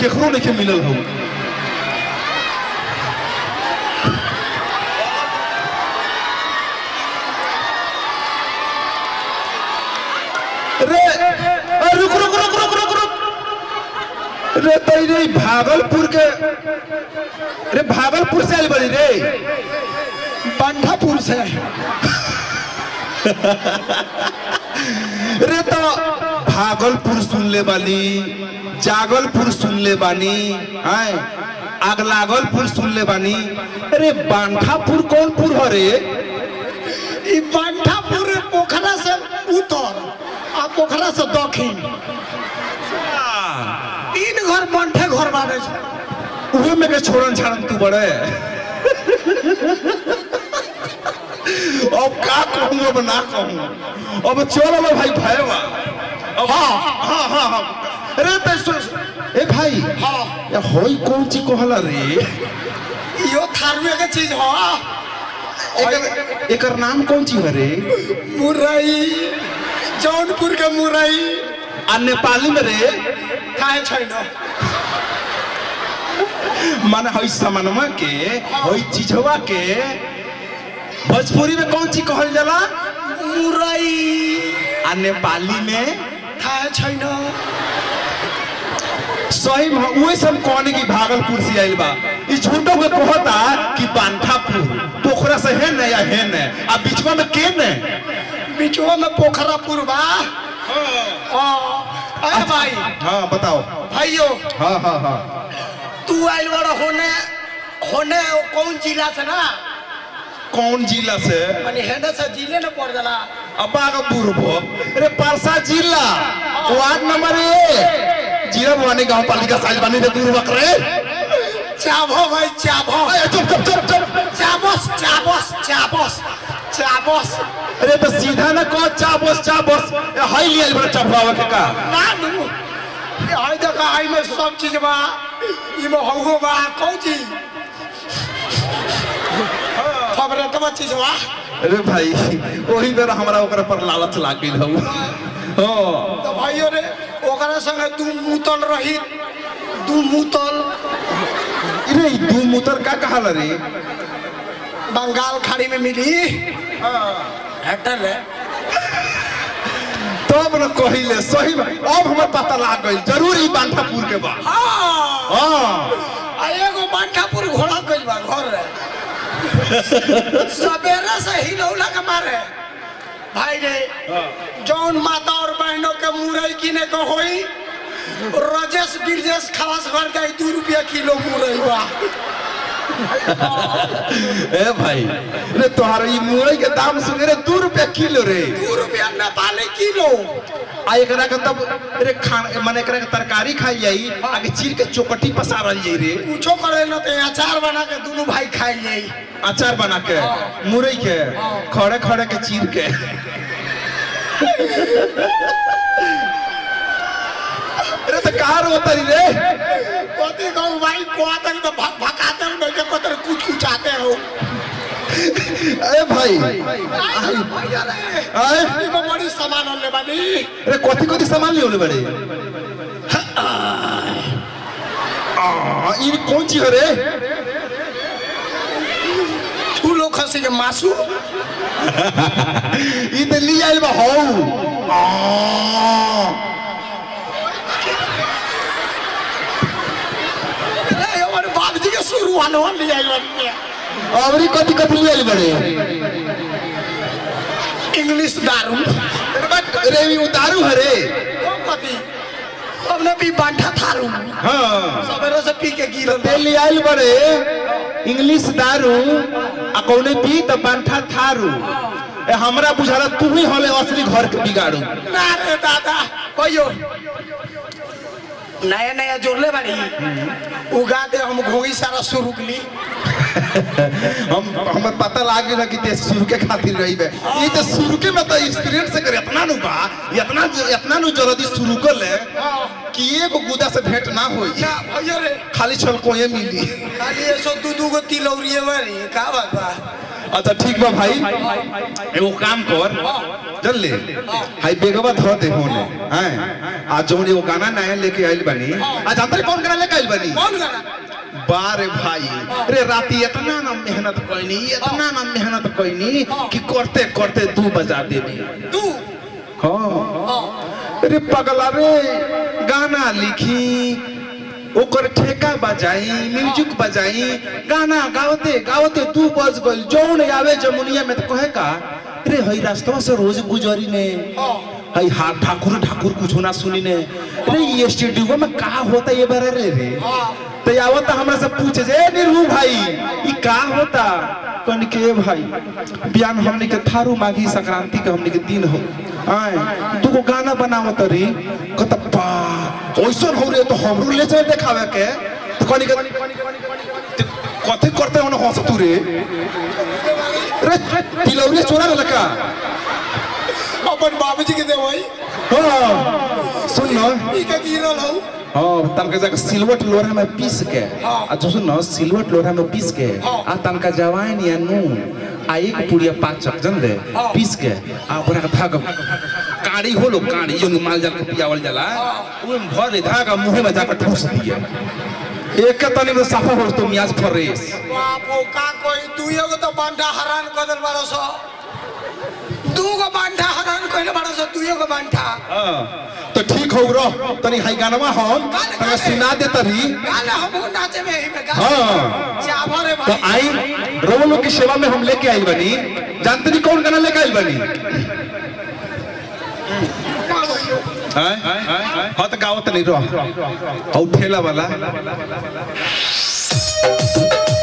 केकरो नहीं मिलल हो रे अ, रुक रुक रुक रुक रुक रुक रे तई रे भागलपुर के रे भागलपुर से आइल बड़ी रे बंठापुर से रे तो भागलपुर सुन ले बानी जागलपुर सुन ले बानी हैं अगलागलपुर सुन ले बानी अरे बांठापुर कौन पुर हो रे ई बंठापुर पोखरा से उत्तर आ पोखरा से दक्षिण तीन घर बंठे घर बाबे छै उहे में के छोड़न छाड़न तू बड़े अब का कहूँ अब ना कहूँ अब चल अब भाई भयवा अब हाँ हाँ हाँ हाँ अरे तो सु- ए भाई हाँ ये होई कौन ची कहला रे इहो थारुए के चीज हो एकर एकर नाम कौन ची है रे मुरई जौनपुर के मुरई आ नेपाली में रे काहे छैन माने हई समानमा के हई चीजवा के भोजपुरी में कौन ची कहल जाला मुरई आ नेपाली में काहे छैन सही में उहे सब कहने की भागलपुर से आइल बा ई झूठो के कहता कि बांठापुर पोखरा से है न या है न आ बीचवा में के न बिचवा में पोखरापुर बा हाँ अरे भाई हाँ बताओ भाइयों हाँ हाँ हाँ तू आइल बड़ा होने होने कौन जिला से ना कौन जिला से माने हेने से जिले न पड़ जाला अब्बा का पूर्व अरे परसा जिला वार्ड नंबर एक जिला भवानी गांव पालिका साइल बनी रे दूर बकरे चाबो भाई चाबो अरे चुप चुप चुप चुप चाबोस चाबोस चाबोस चाबोस अरे तो सीधा ना कहो चाबोस चाबोस ए, हाई लिया बड़ा चपड़ावा के का ना नू ये आई देखा आई में सब चीज बा ई में हौगो बा कौन चीज खबरे तब चीज बा अरे भाई वही बेर हमरा ओकरा पर लालच लाग गइल हौ हाँ तो भाइयों रे ओकरा संगे दू मुतल रही दू मुतल अरे ई दू मुतर का कहाला रे बंगाल खाड़ी में मिली हेक्टर रे तब न कहिले सही में अब हमर पता लाग गइल जरूर ई बांठापुर के बा हाँ हाँ आ एगो बांठापुर घोड़ा गइल बा घर रे सवेरे से ही लौला के मारे भाई रे जौन माता और बहनों के मुरई किने के होई रजेश गिरजेश खलास कर जाई दू रुपया किलो मुरई बा ए भाई रे तोहार ई मुरई के दाम सुन रे दू रुपया किलो रे दू रुपया नेपाली किलो आ एकरा के तब रे खान माने एकरा के तरकारी खाई जाई आगे चीर के चौकटी पसारल जाई रे कुछो करे न ते अचार बना के दोनों भाई खाई जाई अचार बना के मुरई के खड़े खड़े के चीर के अरे तो कहाँ रोतरी रे कथी कहूँ भाई कहते तो भक भकाते हो नहीं को तेरे कुछ कुछ आते हो अरे भाई आई भैया रे आए ई में बड़ी सामान होने बानी अरे कथी कथी सामान ले होले बड़े आ ई कौन चीज है रे फूलो खसी के मासू ई ते ली आइल बा हौ आ अरे हमारे बाप जी के शुरू वाले हो ले आई बनी अबरी कथी कथी ले आइल बड़े इंग्लिश दारू अरे बट रे ई उतारू है रे ओ कथी हमने भी बांठा थारू हाँ सवेरे से पी के गिरल ते ले आइल बड़े इंग्लिश दारू आ कौने पी त बांठा थारू ए हमरा बुझाला तू ही हले असली घर के बिगाड़ू ना रे दादा कहियो नया नया जोड़ले बाड़ी उगा दे हम घोगी सारा शुरू कली हम हमें पता लाग गया कि ते शुरू के खातिर रही बे ये तो शुरू के में तो एक्सपीरियंस से करे इतना नु बा इतना इतना नु जल्दी शुरू कर ले कि एगो गुदा से भेंट ना होई ना भैया रे खाली छल को ये मिली खाली ऐसो दू दू गो तिलौरिए मारी का बात बा अच्छा ठीक बा भाई एगो काम कर चल ले हाई बेगवा धो दे होने हैं आज जौन एगो गाना नया लेके आइल बनी आज अंदर कौन गाना लेके आइल बनी कौन गाना बारे भाई रे राती इतना ना मेहनत कोइनी इतना ना मेहनत कोइनी कि करते करते दू बजा देनी तू हाँ रे पगला रे गाना लिखी ओकर ठेका बजाई म्यूजिक बजाई गाना गावते गावते दू बज गइल जौन आवे जमुनिया में तो कहे का रे हई रास्तवा से रोज गुजरी ने हई हा ठाकुर ठाकुर कुछ ना सुनी ने रे ये स्टूडियो में का होता ये बारे रे रे तो आवता हमरा से पूछे जे "ए, निरहू भाई ई का होता कन के भाई बियान हमने के थारू माघी संक्रांति के हमने के दिन हो आए तू को गाना बनावो तरी कत पा ओइसन हो रे तो हमरो ले चल देखावे के तो कनी के ते कथि करते हो हंस तू रे रे तिलौरी चोरा लका अपन बाबूजी के देवई हां सुन न ई के गिरल हूँ हाँ तनका जगह सिलवट लोढ़ा में पीस के हाँ। आ जो सुन सिलवट लोढ़ा में पीस के हाँ। आ तनका जवाइन या नून आ एक पुड़िया पाचक जन दे हाँ। पीस के आ ओकरा के धागा काड़ी होलो काड़ी जो माल जाल के पियावल जाला ओए में भर दे धागा मुंह में जाकर ठूस दिए एक के तनी में साफा हो तो मियाज फरेस बाप हो का कोई तू एगो तो बांधा हरान कर दिल बारो सो दू गो बांधा हरान कइले बारो सो तू एगो बांधा हाँ। तो ठीक हो रह तनी हाई गानवा हम गाने, तनका गाने। सुना दे तरी गाले हम नाचे में ही में गा हाँ। चावल रे तो भाई आई रोमन लोग की सेवा में हम लेके आई बनी जानते नहीं कौन गाना लेके आई बनी हाँ तो गावत नहीं रह और ठेला वाला